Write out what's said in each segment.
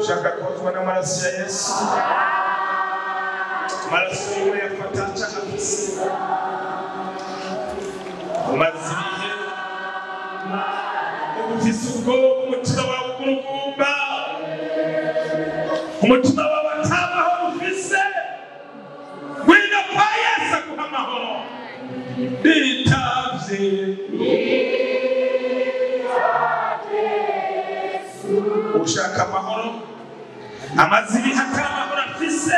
ushaka kozwa n'amaraso ya yesu amaraso yiwe yafata cagafise umaze ibihe ufise ubwoba umutima wawe ugurugumba umutima wawe atamahoro ufise ngwino kwa yesu aguha amahoro bitavye ushaka amahoro amaze ibihe atari amahoro afise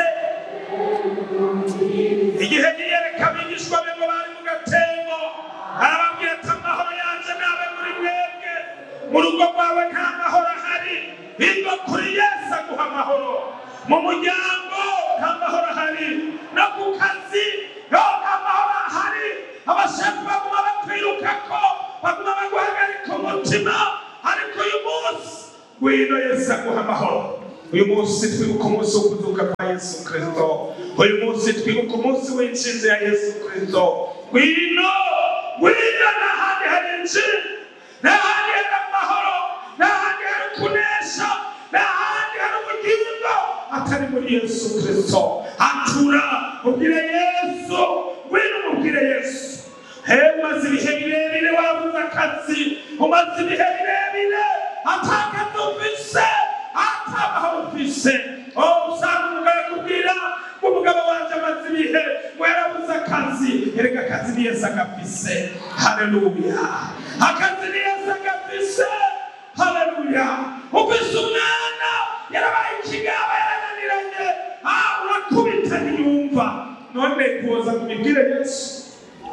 igihe yiyereka abigishwa be ngo bari mu gatembo arababwira ati amahoro yanje nabe muri mwebwe mu rugo rwawe nta mahoro ahari biva kuri yesu aguha amahoro mu muryango nta mahoro ahari no ku kazi yo nta mahoro ahari abashefu baguma bakwirukako baguma baguhagarika umutima ariko uyu munsi ngwino yesu aguha amahoro uyu munsi twibuka umunsi wo kuzuka kwa yesu kristo uyu munsi twibuka umunsi w'inshinzi ya yesu kristo ngwino ngwino n'ahandi hari injiri n'ahandi hari amahoro n'ahandi hari kunesha n'ahandi hari ubugingo atari muri yesu kristo atura ubwire yesu ngwino umubwire yesu hewe umaze ibihe birebire wabuze akazi umaze ibihe birebire atakazi ufise atamahoro ufise oh usanga umugabo akubwira ngo umugabo wanje amaze ibihe ngo yarabuze akazi erega akazi ni yesu agafise haleluya akazi ni yesu agafise haleluya ufise umwana yarabaye ikigaba yarananiranye ah urakubita ntiyumva none kuza kumibwire yesu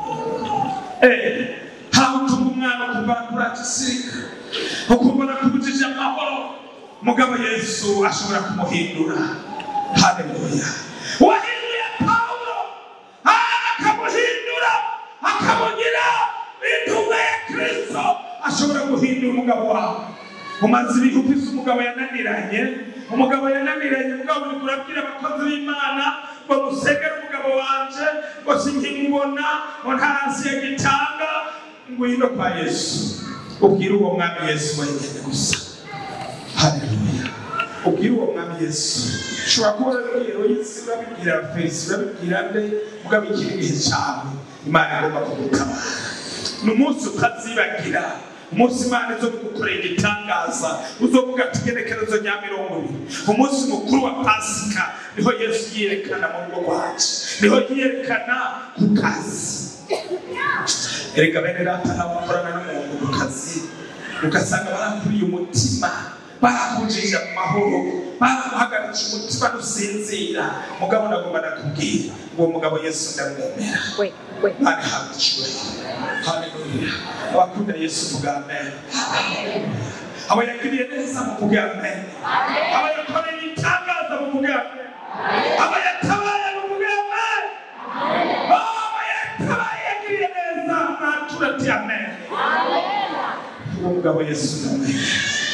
Eh, hari utuma umwana ukumva kuragisirika ukumva nakubujije amahoro mugabo yesu ashobora kumuhindura haleluya wahinduye pawulo akamuhindura akamugira intumwa ya kristo ashobora guhindura umugabo wawe umaze ibihe ufise umugabo yananiranye umugabo yananiranye mugabo uriko urabwira abakozi b'imana ngo musegere umugabo wanje ngo sinkimubona ngo ntarasi yagitanga ngwino kwa yesu ubwire uwo mwami yesu wenyene gusa haleluya ubwire uwo mwami yesu ushobora kuba urabibwira yesu urabibwira fesi urabibwira nde mugabo ikiri gihe cawe imana igomba kugutabara ni umunsi utazibagira umunsi imana izo gukorera igitangaza uzovuga ati igenekerezo rya mirongo ibiri umunsi mukuru wa pasika niho yesu yiyerekana mu rugo rwacu niho yiyerekana ku kazi erega bene data nabo bakorana n'umuntu ku kazi ugasanga barakuriye umutima barakujije mu mahoro baraguhagaritse umutima nusinzira mugabo nagomba nakubwira uwo mugabo yesu ndamwemera Wait, wait. Bari habwa icyubahiro haleluya abakunda yesu vuga amen abo yagiriye neza muvuge amen abo yakoreye itangaza muvuge amen abo yatabaye muvuge amen abo yatabaye yagiriye neza natura ati amen uwo mugabo yesu ndamwemera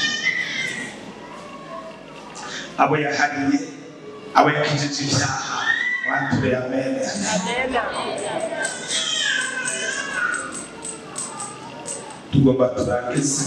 abo yahariye abo yakijije ibyaha wature amen tugomba turangize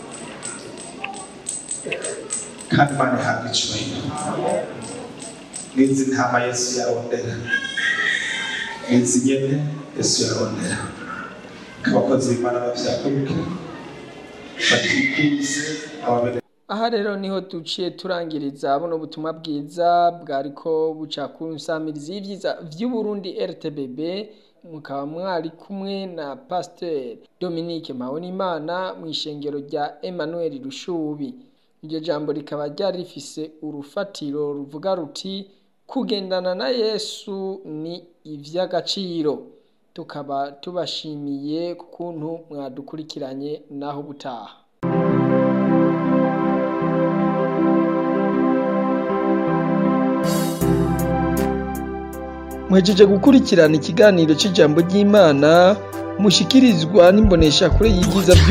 kandi imana ihabwa icyubahiro n'izi ntama yesu yarondera n'izi nyene yesu yarondera abakozi b'imana bavyaguruke batikuze ababere aha rero niho duciye turangiriza buno butumwa bwiza bwariko buca ku nsamirizi y'ivyiza vy'uburundi rtbb mukaba mwari kumwe na pasiteri dominique mpabonimana mu ishengero rya emmanuel rushubi iryo jambo rikaba ryari rifise urufatiro ruvuga ruti kugendana na yesu ni ivy'agaciro tukaba tubashimiye ku kuntu mwadukurikiranye naho ubutaha mwejeje gukurikirana ikiganiro cy'ijambo ry'imana mushikirizwa n'imboneshakure y'ibyiza by'u